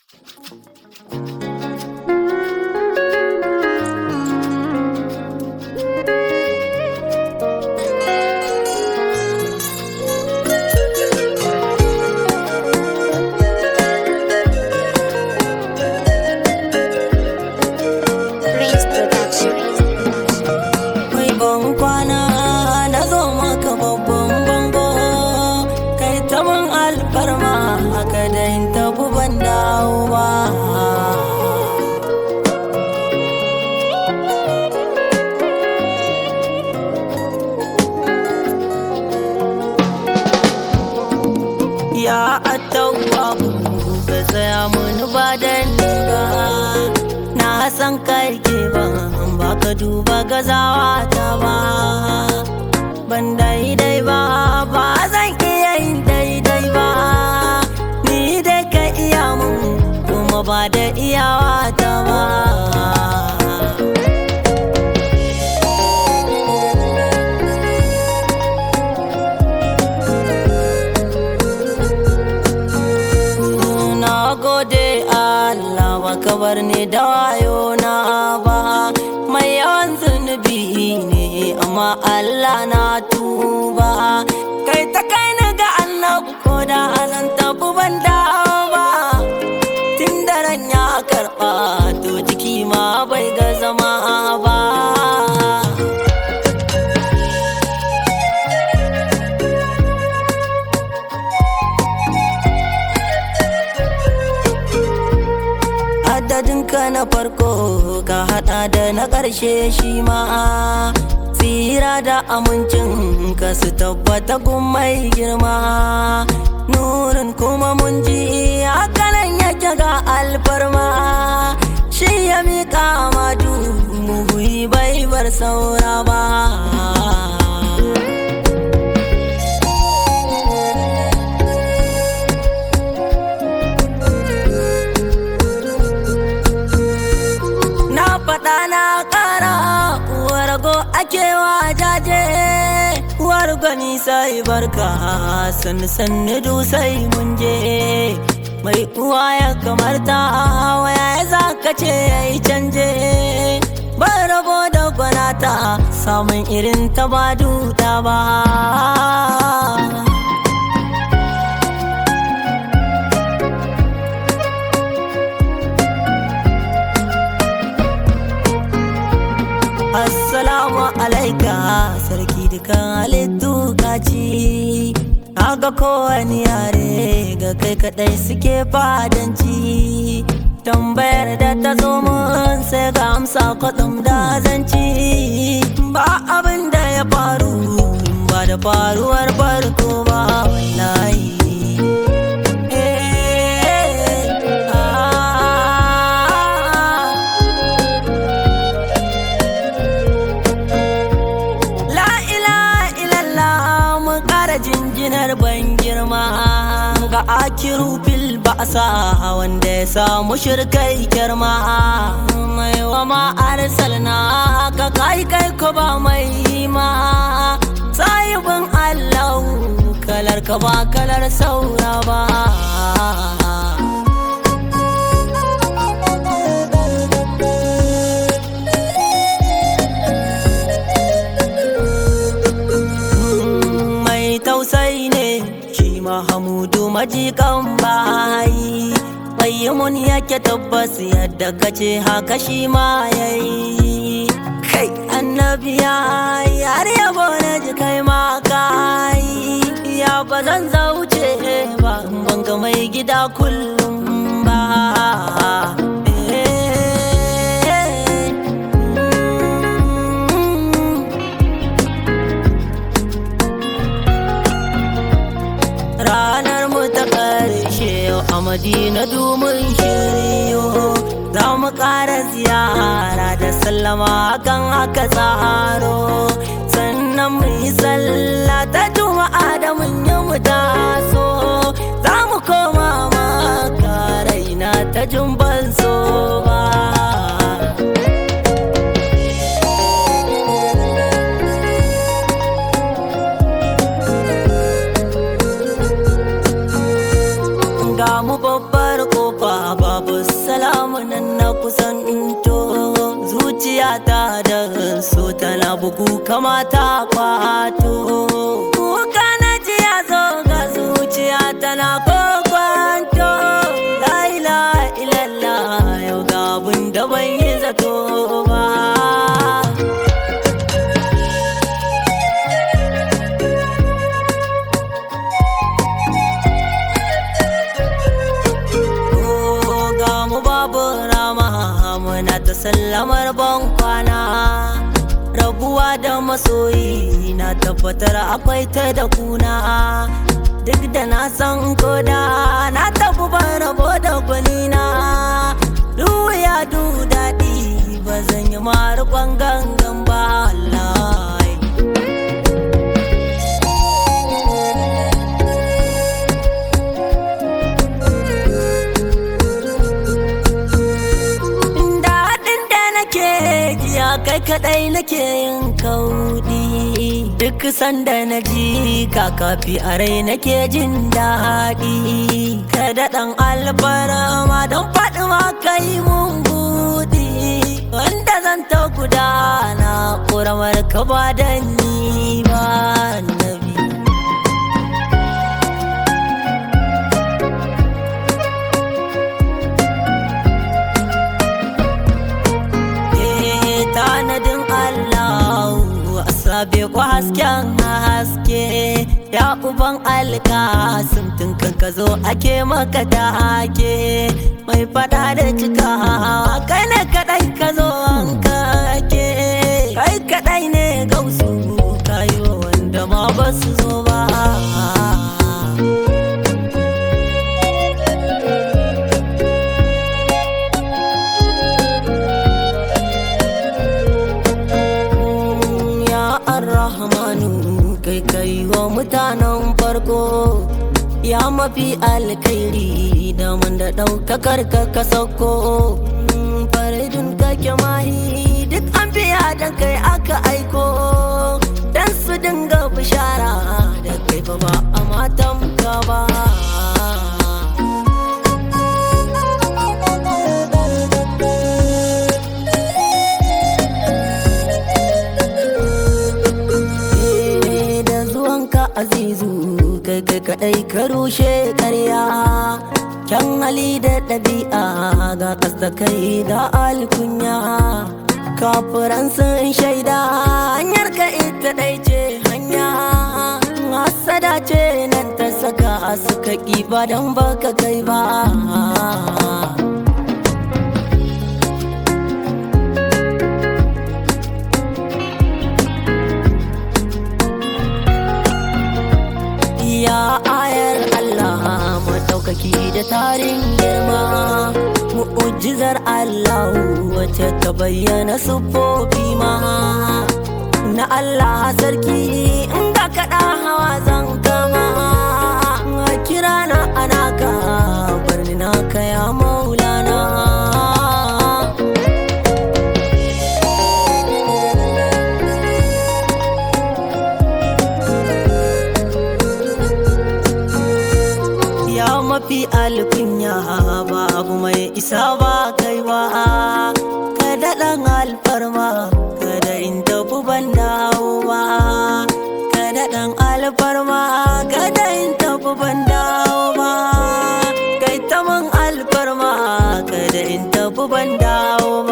Prince Production. Mai ban kwana na zo maka babban bango kai ta man alfarma haka da in tabu ban dawo ba ya attawa ka tsaya mun ba da ni ba na san kai ke ba ba ka duba gazawa ta ba ban daidai ba ba zan iya yin daidai ba ni dai ka iya mun kuma ba da iyawa ta ba na gode Allah baka bar ni da wayo na ba mai yawan zunubi ne amma Allah na tuba kai ta kai ni ga annabi ko da zan tafi ban dawo ba tun da ran ya karɓa to jiki ma bai ga zama ba adadinka na farko ka hada da na ƙarshe shi ma tsira da amincin ka su tabbata gun mai girma nurin kuma mun ji hakanan yake ga alfarma shi ya miƙa madu muhi bai bar saura ba na faɗa na ƙara uwar go ake wa jaje uwar gani sai barka san sanni du sai mun je mai uwa ya kamar ta waya ya za ka ce ya yi canje ban rabo da gwanata samun irin ta ba duta ba Assalamu alaika sarki dukan halittu kaci Aga kowane yare ga kai kadai suke fadanci Tambayar da ta zo mun sai ga amsa kwatsam da zanci Ba abin da ya faru ba da faruwar farko ba wallahi Eh, ah. La ilaha illallah mun ƙara jinjinar ban girma ga akiru fil ba'sa wanda ya samu shirkai girma mai wa ma arsalna ka kai kai ko ba mai ma sahibin Allah kalar ka ba kalar saura ba mai tausayi ne shi mahamudu majikan bayi mun yake tabbas yadda kace haka shi ma yayi kai annabiya har yabo na ji kai ma kai ya ba zan zauce ba in ban ga mai gida kullum ba Eh, mm. ranar mu ta ƙarshe yau a madina domin shiryo za mu ƙara ziyara da sallama kan haka tsaro sannan mu yi sallah ta juma'a da mun yi mu taso za mu koma maka raina ta jumban so ba ga mu babbar kofa ba bugu kamata kwato kuka na ji ya zo ga zuciya tana kokwanto la ilaha illallah yau ga abin da ban yi zato ba ga mu babu rama muna ta sallamar ban kwana rabuwa da masoyi na tabbatar akwai ta da kuna duk da na san koda na tafi ban rabo da gwanina ya du daɗi ba zan yi marukon gangan ba wallahi daɗin da nake jiya kai kaɗai nake yin kauɗi duk sanda na ji kakafi a rai nake jin daɗi kada ɗan albarama don faɗi ma kai mun buɗi wanda zan ta gudana ƙuramar ka ba da ni ba nabi tanadin Allah asabe ko hasken haske ya uban alkasim tun kan ka zo ake maka take mai fada da cika kai ne kadai ka zo an kake kai kadai ne gausu kayo wanda ma ba su zo ba ya arrahmanu kai kai wa mutanen farko ya mafi alkairi da man da ɗaukakar ka ka sauko faridun kake mahi duk an biya da kai aka aiko dan su dinga bishara da kai fa ba a matan ka ba da zuwanka azizu kai kai kadai ka rushe karya kyan hali da ɗabi'a ga kasta kai ga alkunya kafiran sun shaida hanyar ka ita ɗai ce hanya hasada ce nan ta saka suka ƙi ba don baka kai ba Ya ayar Allah maɗaukaki da tarin girma Mu'ujizar Allah wacce ta bayyana siffofi ma Na Allah sarki inda kaɗa hawa zan kama Kira na anaka barni na kaya maulana ya mafi alkunya babu mai isa ba kai ba ka daɗan alfarma kada in tafi ban dawo ba ka daɗan alfarma kada in tafi ban dawo ba kai ta man alfarma kada in tafi ban dawo